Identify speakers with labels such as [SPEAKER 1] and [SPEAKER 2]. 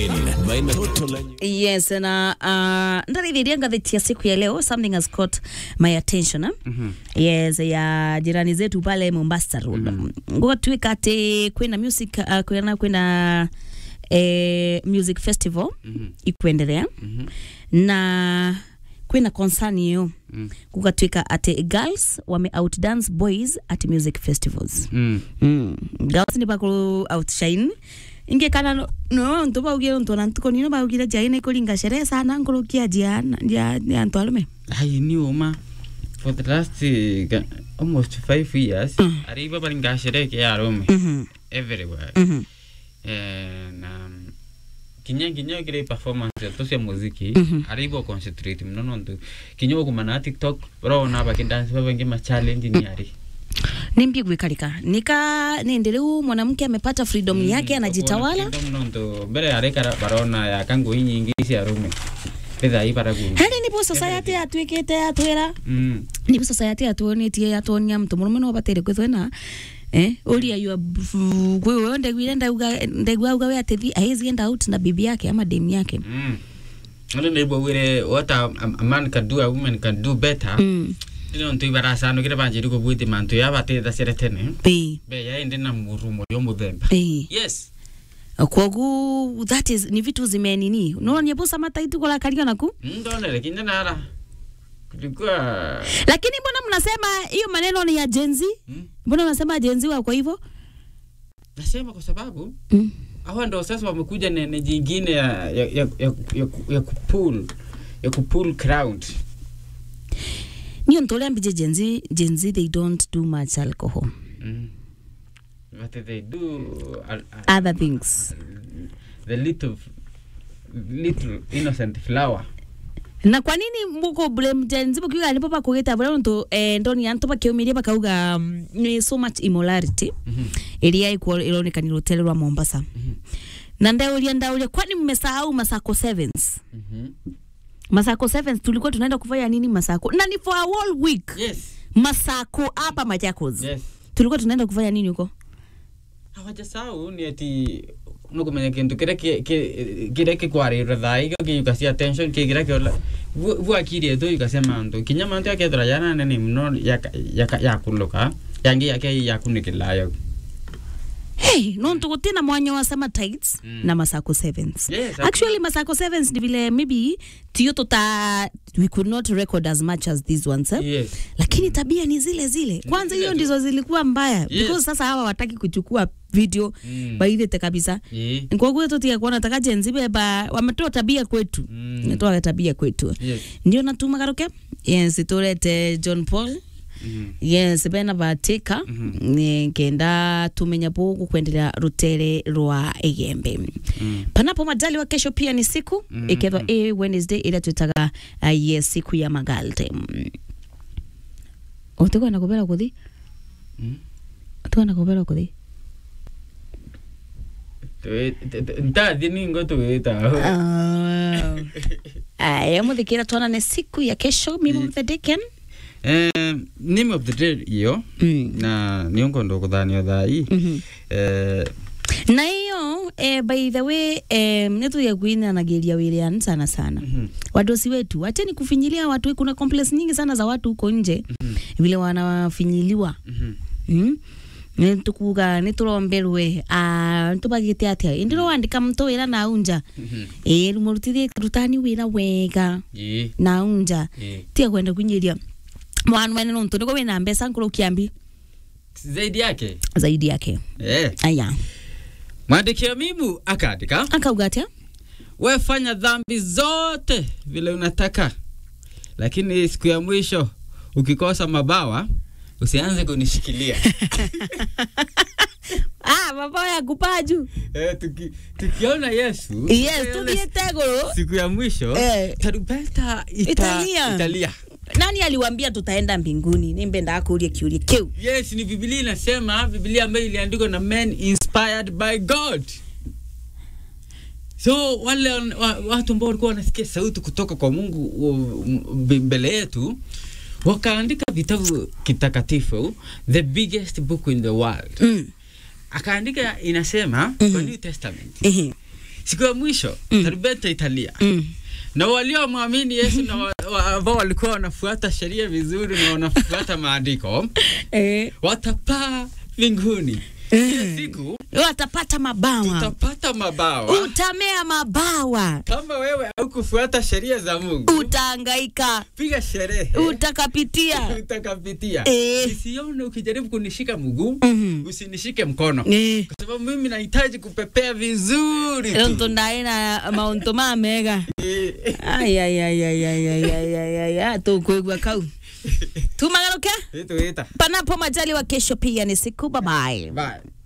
[SPEAKER 1] maina toto la
[SPEAKER 2] yes na uh, ndarithĩria ngathĩti ya siku ya leo something has caught my attention eh?
[SPEAKER 3] Mhm.
[SPEAKER 2] yes ya jirani zetu pale mombasa road mm gũgatuĩka atĩ kwĩna music uh, kwĩna kwĩna eh, music festival
[SPEAKER 3] Mhm.
[SPEAKER 2] ikuendelea
[SPEAKER 3] Mhm.
[SPEAKER 2] na kwĩna concern hiyo
[SPEAKER 3] Mm.
[SPEAKER 2] gũgatuĩka atĩ girls wame outdance boys at music festivals
[SPEAKER 3] Mm.
[SPEAKER 2] mm. girls nĩ bakũ outshine inge kana no- no ntu baugire ntu na ntuko nino baugire jaine kuringa sherehe sana ngurukia jia jia ya ntu alume
[SPEAKER 3] Ai, ni uma for the last uh, ga- almost five years
[SPEAKER 2] Mm.
[SPEAKER 3] ariba baringa shereke ya Rome
[SPEAKER 2] mhm
[SPEAKER 3] everywhere
[SPEAKER 2] mhm
[SPEAKER 3] eh, na kinya kinya kire performance to cia muziki
[SPEAKER 2] Mhm.
[SPEAKER 3] aribo concentrate mno nontu kinya okumana tiktok urona bakidance babangi ma challenge ni ari
[SPEAKER 2] nimbie gwikarika nika nindi riu mwanamke amepata freedom yake anajitawala
[SPEAKER 3] nontu mbere arikara barona ya kangui nyingi cia Rome petha ibaraguru
[SPEAKER 2] hari nibo society yatuikite yatwira
[SPEAKER 3] mm.
[SPEAKER 2] nibo society yatuonetie yatuonia mtu murume no batire kwithwena eh uria yua kwi wewe ndegwire ndauga ndegwa uga we atethi haizi enda out na bibi yake ama dem yake
[SPEAKER 3] Mm. Ndio ndio wire what a, a man can do a woman can do better.
[SPEAKER 2] mm
[SPEAKER 3] Ndio ndio barasano kire banjiri ko bwiti mantu ya bate da sere tene.
[SPEAKER 2] eh
[SPEAKER 3] Be ya ende na murumo yo muthemba.
[SPEAKER 2] eh
[SPEAKER 3] Yes.
[SPEAKER 2] kwogu that is ni vitu zimenini unaona nyebusa mataitu kola kalio naku
[SPEAKER 3] Ndonere kinya nara. Kulikuwa
[SPEAKER 2] lakini mbona mnasema hiyo maneno ni ya jenzi
[SPEAKER 3] hmm?
[SPEAKER 2] mbona mnasema jenzi wa kwa hivyo
[SPEAKER 3] Nasema kwa sababu
[SPEAKER 2] mm.
[SPEAKER 3] hawa ndio sasa wamekuja na na jingine ya ya ya, ya, ya, ya kupull ya kupull crowd.
[SPEAKER 2] niyo ntole ambije jenzi jenzi they don't do much alcohol
[SPEAKER 3] Mm. But they do al- al-
[SPEAKER 2] other things
[SPEAKER 3] the little little innocent flower.
[SPEAKER 2] na kwa nini muko blame jenzi bukiuga nipo bakugita bula ntu eh, ndoni antu bakiumiria bakauga um, ni so much immorality
[SPEAKER 3] Mhm.
[SPEAKER 2] iria ikuo ironekanire hoteli rwa Mombasa
[SPEAKER 3] Mhm.
[SPEAKER 2] na ndauria ndauria kwani mmesahau Masako Sevens
[SPEAKER 3] Mhm.
[SPEAKER 2] Masako Sevens tulikuwa tunaenda kufanya nini Masako na ni for a whole week
[SPEAKER 3] Yes.
[SPEAKER 2] Masako hapa Machakos
[SPEAKER 3] Yes.
[SPEAKER 2] tulikuwa tunaenda kufanya nini huko
[SPEAKER 3] hawajasahau ni ati nukumenya kintu kiria ki- ki- kiria kikwarira thai gikiyukacia attention kigira kiola bwakirie tu ikasema ntu kinya mantu yakethira yana nene muno yaka- yaka- yakuluka yangi yake yakunikilayo
[SPEAKER 2] Hey, no tugutina mwanya wa summer tides
[SPEAKER 3] Mm.
[SPEAKER 2] na Masako Sevens.
[SPEAKER 3] Yes,
[SPEAKER 2] Actually Masako Sevens ni vile maybe tiyo tuta we could not record as much as these ones eh?
[SPEAKER 3] yes
[SPEAKER 2] Lakini tabia ni zile zile. Kwanza
[SPEAKER 3] zile
[SPEAKER 2] hiyo
[SPEAKER 3] tu.
[SPEAKER 2] ndizo zilikuwa mbaya
[SPEAKER 3] Yes.
[SPEAKER 2] because sasa hawa wataki kuchukua video
[SPEAKER 3] Mm.
[SPEAKER 2] baithete kabisa.
[SPEAKER 3] Ye.
[SPEAKER 2] Kwa hiyo tutia kuona taka jenzi beba wametoa tabia kwetu.
[SPEAKER 3] Mm.
[SPEAKER 2] Wametoa tabia kwetu.
[SPEAKER 3] Yes.
[SPEAKER 2] Ndio natuma garuke. Yes, turete John Paul
[SPEAKER 3] Mhm.
[SPEAKER 2] yes bena batika
[SPEAKER 3] Mhm.
[SPEAKER 2] mm kenda tumenya bugu kwendelea rutere rwa igembe
[SPEAKER 3] Mm.
[SPEAKER 2] panapo majali wa kesho pia ni siku
[SPEAKER 3] Mhm.
[SPEAKER 2] ikethwa ä wednesday ĩrĩa twĩtaga uh, yes siku ya magalte ũtĩkwenda kũbera kũthi
[SPEAKER 3] Mm.
[SPEAKER 2] ũtĩkwenda kũbera kũthi
[SPEAKER 3] Twe- t- t- ntathi ningo tuwita
[SPEAKER 2] aya mũthikĩra twanane siku ya kesho mimo
[SPEAKER 3] Mm.
[SPEAKER 2] the deacon
[SPEAKER 3] Um, name of the day iyo
[SPEAKER 2] Mm.
[SPEAKER 3] na niongondo kuthanio thai
[SPEAKER 2] Mhm.
[SPEAKER 3] eh,
[SPEAKER 2] na hiyo eh, by the way eh, nĩtũya kuinanagĩria wĩrĩani sana sana
[SPEAKER 3] mhm,
[SPEAKER 2] wadosi wetu acheni kufinyilia watu kuna complaints nyingi sana za watu huko nje
[SPEAKER 3] mhm,
[SPEAKER 2] vile wanafinyiliwa
[SPEAKER 3] mhm.
[SPEAKER 2] mm? nitukuga nituromberwe nitubagite atia indirowandika mtu wira na unja
[SPEAKER 3] Mhm.
[SPEAKER 2] ĩ murutithie rutani wira wega
[SPEAKER 3] Ĩĩ,
[SPEAKER 2] na unja
[SPEAKER 3] ĩĩ.
[SPEAKER 2] tia kwenda kunyiria mwana wene nuntu niko wina mbeca nkuru kiambi
[SPEAKER 3] zaidi yake
[SPEAKER 2] zaidi yake
[SPEAKER 3] eh.
[SPEAKER 2] aya
[SPEAKER 3] mwandiki wa mimu akaandika
[SPEAKER 2] akauga atia
[SPEAKER 3] wefanya dhambi zote vile unataka lakini siku ya mwisho ukikosa mabawa usianze kunishikilia
[SPEAKER 2] ah mabao ya kupaa juu
[SPEAKER 3] eh, tuki, tukiona yesu
[SPEAKER 2] yes
[SPEAKER 3] ile
[SPEAKER 2] tuthiete guru
[SPEAKER 3] siku ya mwisho
[SPEAKER 2] Eh.
[SPEAKER 3] tarumbeta ita,
[SPEAKER 2] Italia.
[SPEAKER 3] italia
[SPEAKER 2] nani aliwambia tutaenda mbinguni nimbendaa kuuria kiuria kiu
[SPEAKER 3] yes ni biblia inasema biblia ambayo iliandikwa na men inspired by god so wale wa, watu ambao walikuwa wanasikia sauti kutoka kwa mungu u- m- mbele yetu wakaandika vitabu kitakatifu the biggest book in the world
[SPEAKER 2] mm.
[SPEAKER 3] akaandika inasema
[SPEAKER 2] Mhm.
[SPEAKER 3] kwa new testament
[SPEAKER 2] Ehe.
[SPEAKER 3] siku ya mwisho
[SPEAKER 2] Mm.
[SPEAKER 3] tarumbeta italia
[SPEAKER 2] Mm.
[SPEAKER 3] na waliomwamini Yesu na wa- wa- ambao walikuwa wanafuata sheria vizuri na wanafuata maandiko
[SPEAKER 2] Eh.
[SPEAKER 3] watapaa mbinguni. Hiyo siku
[SPEAKER 2] watapata mabawa
[SPEAKER 3] utapata mabawa.
[SPEAKER 2] utamea mabawa
[SPEAKER 3] Kama wewe haukufuata sheria za Mungu,
[SPEAKER 2] utaangaika
[SPEAKER 3] piga sherehe
[SPEAKER 2] utakapitia
[SPEAKER 3] utakapitia.
[SPEAKER 2] Eh.
[SPEAKER 3] Nisione ukijaribu kunishika mguu,
[SPEAKER 2] Mhm.
[SPEAKER 3] usinishike mkono,
[SPEAKER 2] Eh.
[SPEAKER 3] kwa sababu mimi nahitaji kupepea vizuri tu.
[SPEAKER 2] tonto ndaina mauntu mamega
[SPEAKER 3] Eh.
[SPEAKER 2] ayayayayayayayaya tukwigua kau tumagaruke
[SPEAKER 3] Ito, ita.
[SPEAKER 2] panapo majali wa kesho pia ni siku babaye
[SPEAKER 3] Bye.